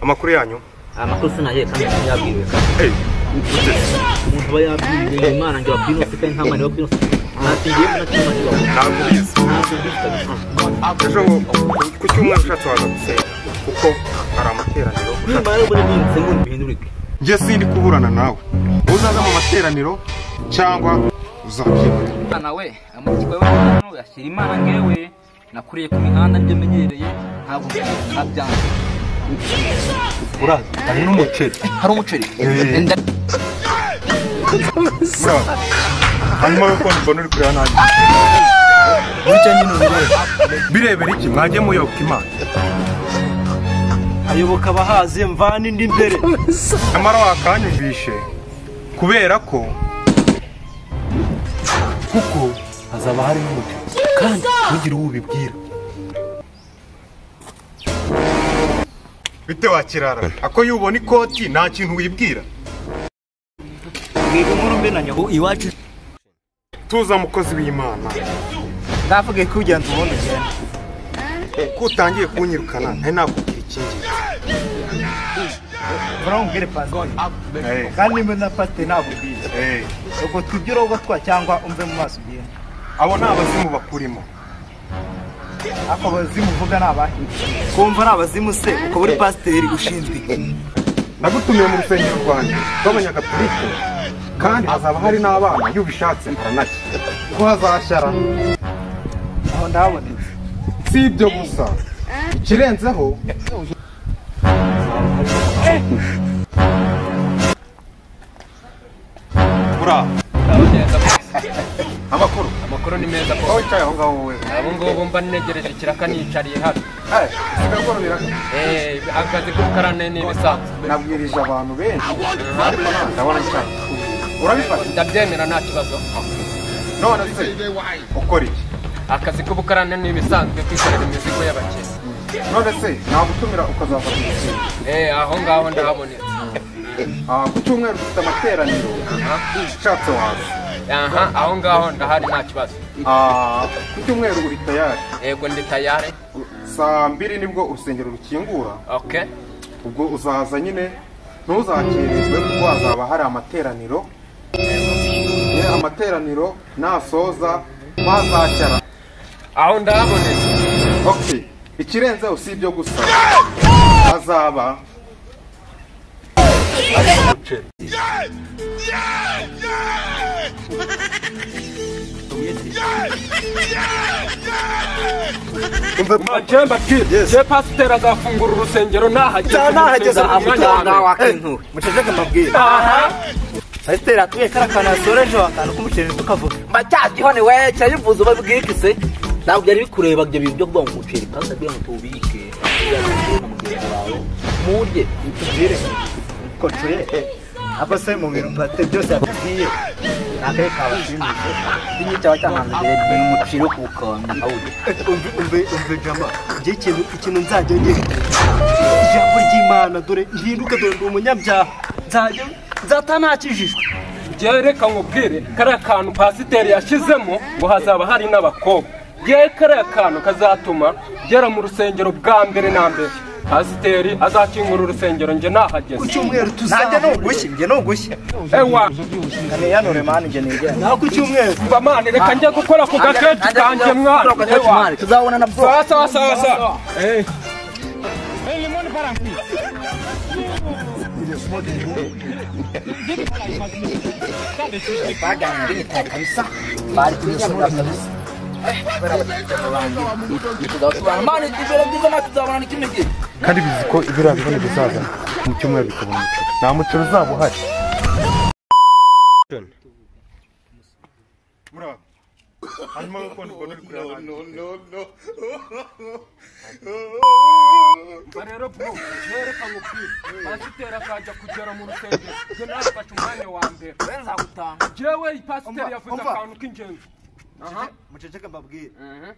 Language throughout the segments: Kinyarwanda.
amakuru yanyu amakuru sinahiye kandi sinayabwiwe Eh, umuntu aba yabwiwe imana ngo abwire intoki kandi nta mwana wo kwinosa ntacyo ngiyemo nta kintu nacyo bakora ntabwo ubizi ntabwo mbizi kabisa ejo ku cyumweru ushatse waza gusenga kuko hari amateraniro ushatse nimba rero mbona bindutse ngo bihindurike njye sindi kuburana nawe uzaza mu materaniro cyangwa uzabyibona Imana we amurikirwa we hano yashyira imana ngewe nakuriye ku mihanda nibyo menyereye ntabwo ntabyanga uraza hari n'umuceri hari umuceri Eh. Enda- muraho hanyuma yo kubona mbona uri kureba nanjye burya nyine ubireba birebera iki mwajye muyoboka imana ayoboka abahazi mvana indi mbere nyamara wakanyumvishe kubera ko kuko hazaba hari n'umuceri kandi ntugire uwo ubibwira bite wakirara ako yubona ikoti nta kintu wibwira mwiga inkuru mbe na nyahu iwacu tuza mukozi w'imana ndavuge ko ugenda ubona ugenda ko utangiye kunyirukana ntari nakubwira icyingenzi urambwire pasiporo kandi nimba na pasite ntabwo ubizi ubwo tujye urogotwa cyangwa umve mu maso ugenda abo ni abazimu bakurimo ariko abazimu uvuga ni abahe kumva ari abazimu se ukaba uri pasiteri ushinzwe iki nagutumiye mu rusengero rwanjye rw'abanyagaturike kandi hazaba hari n'abana iyo ubishatse haranake ko hazashyara aho ndahabonetse si ibyo gusa ikirenzeho buraho amakuru amakuru ni meza ko aho wicaye aho ngaho wowe abo ngabo mba negereje kiraka nicariye hano Eh, akazi ko karane ni ibisanzwe nabwirije abantu benshi ariko ntabwo ndabona nshaka kubwira. urabifata ndabyemera nta kibazo none se ukora iki akazi k'ubukarane ni ibisanzwe kwikorera imizigo y'abakene none se nagutumira ukazafata igitsina Eh, aho ngaho ndahabonetse Ah, ku cyumweru dufite amateraniro ushatse waza aha aho ngaho ndahari nta kibazo Ah, ku cyumweru uri tayari yego ndi tayari saa mbiri nibwo urusengero rukingura okay ubwo uzaza nyine ntuzakererwe kuko hazaba hari amateraniro Ye, amateraniro nasoza twazashyara aho ndahabonetse okay ikirenzeho si ibyo gusa hazaba Majemba kid, je pasiteri azafungura urusengero nahageze. nahageze mu mwanya nta wa mbere. wakintura muceceke mbabwire Aha. pasiteri atuye kariya kantu yasora ejo akantu k'umuceri tukavuga mbacyazwiho ni we cyayivuza ubabwire iki se ntabwo byari bikureba ibyo bintu byo kuvuga ngo umuceri kandi ndagira ngo tuwubike na mugenzi wawe murye tubwire ko cuye ako se mu bintu bate byose yatubwiye ni akahe kabashimishije iki cyaba cyahanze mbere ni umuceri wo kuwukanda nkawurya umve umve umve jama njye ikintu ikintu nzajya ngira ijambo ry'imana dore ihinduka dore ndi umunyabyaha nzajya nzata ntakijijwe Je reka nkubwire kariya kantu pasiteri yashyizemo ngo hazaba hari n'abakobwa. Je kariya kantu kazatuma ngera mu rusengero bwa mbere na mbere. Pasiteri azakingura urusengero nje ku nahageze. cyumweru tuzahure njye ni ugushya Ewa, ntiyanure mani njye nigenda naho ku cyumweru bamani reka njye gukora ku gaketi kanjye mwana. Ewa. tuzabona na bwo Sawa sawa sawa sawa. Eh. bari kubinyamura kabisa tuzabona mani ibere byiza natwe tuzabona n'ikindi gihe kandi bizi ko ibiriya bibona bizaza mu cyumweru bikabona umuceri nta muceri uzaba uhari rero bro nereka nkubwire pasiteri akajya kugera mu rusengero njye nafashe umwanya wa mbere nzagutanga jewe pasiteri yavuze akantu k'ingenzi muceceke mbabwire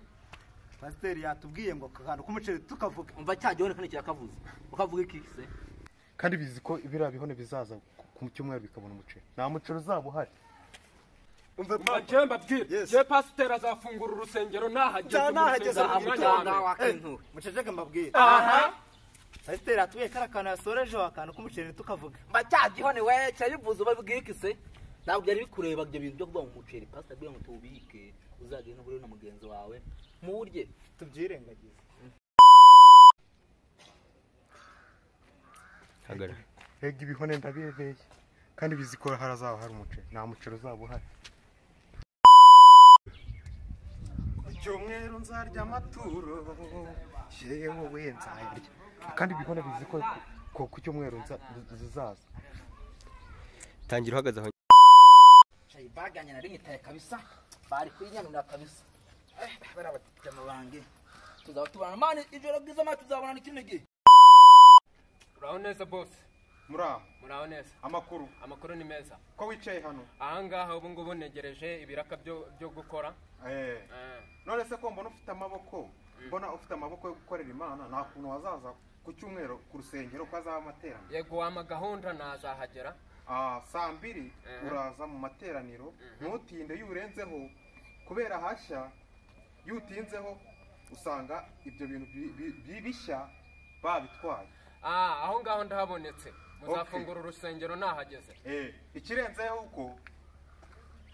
pasiteri yatubwiye ngo aka kantu k'umuceri tukavuga umva cya gihone kandi kirakavuze ukavuga iki se kandi bizi ko ibiriya bihone bizaza ku cyumweru bikabona umuceri nta muceri uzaba uhari majye mbabwire je pasiteri azafungura urusengero nahageze mu Nahageze mu rusengero mu mwanya wa mbere wakintura muceceke mbabwire aha pasiteri atuye kariya kantu yasorejeho akantu k'umuceri tukavuga mbacyagihone we cyabivuze ubabwike se ntabwo byari bikureba ibyo bintu byo kuvuga ngo umuceri pasita kugira ngo tuwubike uzagende uhure na mugenzi wawe muwurye tubyirengagize Ega ibihone ndabibeshya kandi bizikora harazaba hari umuceri nta muceri uzaba uhari ku cyumweru nzarya amaturo yewe nzayarya kandi ibihone biziko ko ku cyumweru nza- zizaza tangira uhagaze aho cayi baganye na rimwe taye kabisa bari kuyinyamira kabisa eh bari abatama bange tuzaba tubana mani ijoro bwiza mani tuzabonana ikindi gihe muraho neza bose muraho muraho neza amakuru amakuru ni meza ko wicaye hano ahangaha ubu ngubu negereje ibiraka byo byo gukora eh Eh, none se ko mbona ufite amaboko mbona ufite amaboko yo gukorera imana nta kuntu wazaza ku cyumweru ku rusengero ko hazaba amateraniro yego wama gahunda nazahagera Ah, saa mbiri Mhm. uraza mu materaniro ntutinde yurenzeho kubera hashya yutinzeho usanga ibyo bintu bi- bi- bi- bishya babitwaye Ah, aho ngaho ndahabonetse muzafungura urusengero nahageze Eh, ikirenzeho uko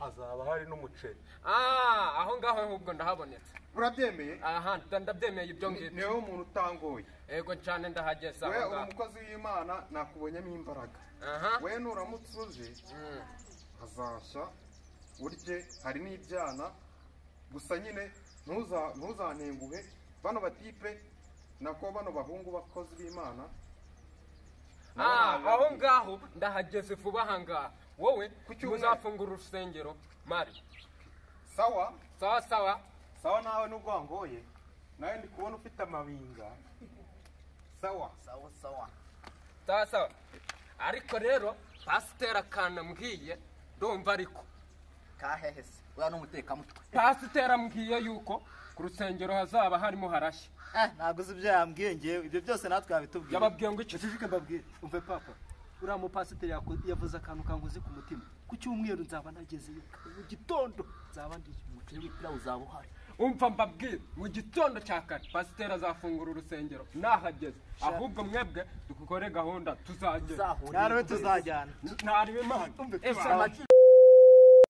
hazaba hari n'umuceri Ah, aho ngaho ahubwo ndahabonetse urabyemeye aha nda- ndabyemeye ibyo Ni- ngibyo niwe umuntu utangoye yego cyane ndahageze we aho uri ngaho umukozi w'imana nakubonyemo imbaraga aha we nuramutse uje Mm. hazashya urye hari n'ibyana gusa nyine ntuza- ntuzanenguhe bano batipe nako bano bahungu bakozi b'imana nabo Ah, ntabwo aho ngaho ndahageze vuba aha ngaha wowe Ku cyumweru. muzafungura urusengero mari sawa sawa sawa sawa nawe nubwo wangoye nawe ndi kubona ufite amabinga sawa sawa sawa sawa sawa ariko rero pasiteri akantu ambwiye ndumva ariko kahehe se uriya ni umutekamutwe pasiteri ambwiye yuko ku rusengero hazaba harimo harashya eh ntabwo uzi ibyo yambwiye ngewe ibyo byose natwe yabitubwiye yababwiye ngo iki Ujijike mbabwire umve papa uriya mupasiteri yako- yavuze akantu kanguze ku mutima ku cyumweru nzaba nagezeyo mu gitondo nzaba ndi umuceri w'ipira uzaba uhari umva mbabwire mu gitondo cya kare pasiteri azafungura urusengero nahageze ahubwo mwebwe dukore gahunda tuzagera tuzahurire nawe tuzajyana ntarebe imana Ese amagi